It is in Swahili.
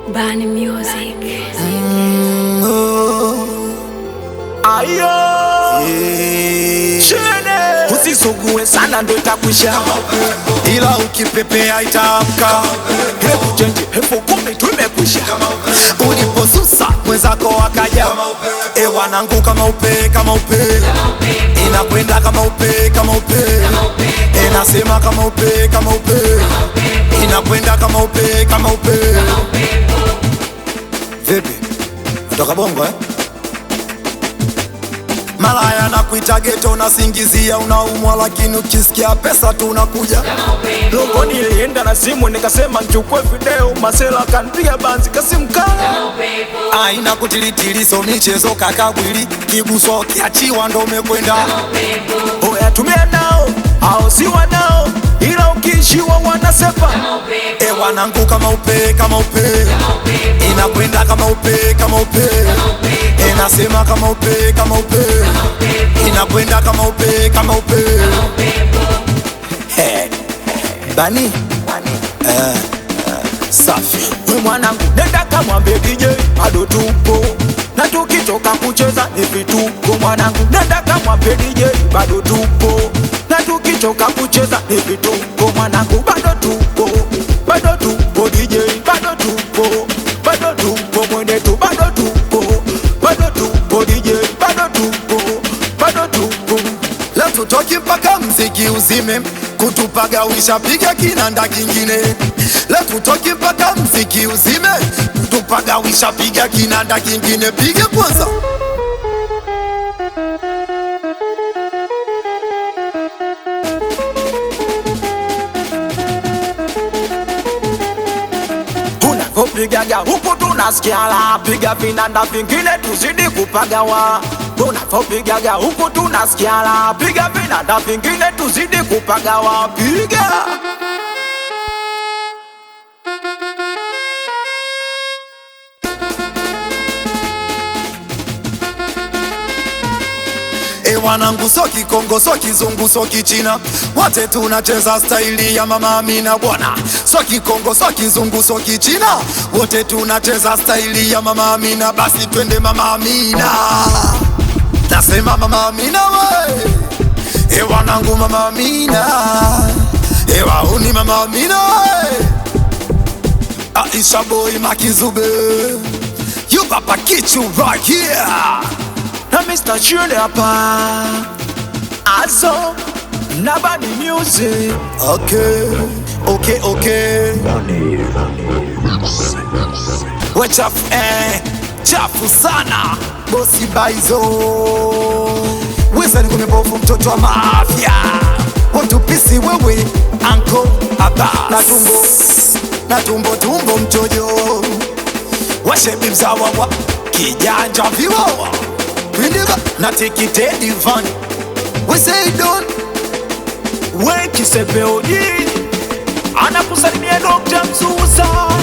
Bani Music. Ayo Chene Usisugue sana ndo itakwisha ila ukipepea itaamka. Hebu chenji hefu kumi tu imekwisha Uliposusa mwenzako akaja, e wanangu, kama upe kama upe, inakwenda kama upe kama upe, inasema kama upe kama upe, inakwenda kama upe kama upe. Vipi, natoka bongo eh? Malaya na kuita geto, unasingizia unaumwa, lakini ukisikia pesa tu unakuja Logo nilienda na simu nikasema nchukue video Masela kanpiga banzi kasimkala aina kutilitili, so michezo kakabwili, kiguswa kiachiwa ndo umekwenda Oya tumia nao au si wanao Ila ukiishiwa wanasepa E wanangu kama upe kama upe inakwenda kama upe kama upe inasema kama upe kama upe inakwenda kama upe kama upe He. Bani Eh, eh, safi We mwanangu nenda kamwambie DJ bado tupo na tukitoka kucheza ni vituko mwanangu nenda kamwambie DJ bado tupo na tukitoka kucheza ni vituko mwanangu bado tupo bado tupo DJ bado tupo bado tupo mwenetu bado tupo bado tupo DJ bado tupo bado tupo leo tutoki mpaka mziki uzime kutupagawisha piga kinanda kingine leo tutoki mpaka mziki uzime kutupagawisha piga kinanda kingine piga kwanza unavyopigaga huku tunasikia la piga vinanda vingine tuzidi kupagawa unavyopigaga huku tunasikia la piga vinanda vingine tuzidi kupagawa piga E wanangu, so Kikongo, so Kizungu, so Kichina, wote tunacheza staili ya Mama Amina bwana. So Kikongo, so Kizungu, so Kichina, wote tunacheza staili ya Mama Amina. Basi twende Mama Amina, nasema Mama Amina we. E wanangu, Mama Amina, e wauni Mama Amina we. Aisha boy Makizube, you papa kichu right here. na Mr. Chune hapa aso na Bani Music Okay, okay, okay. We chafu eh, chafu sana bosi baizo wizani kumebovu mtoto wa mafya watupisi wewe anko aba na tumbo na tumbo tumbo mtojo washebi mzawa wa kijanja viwawa windiga na tikitedi van we say don't we kisepeoji anakusalimia Dr. Msusa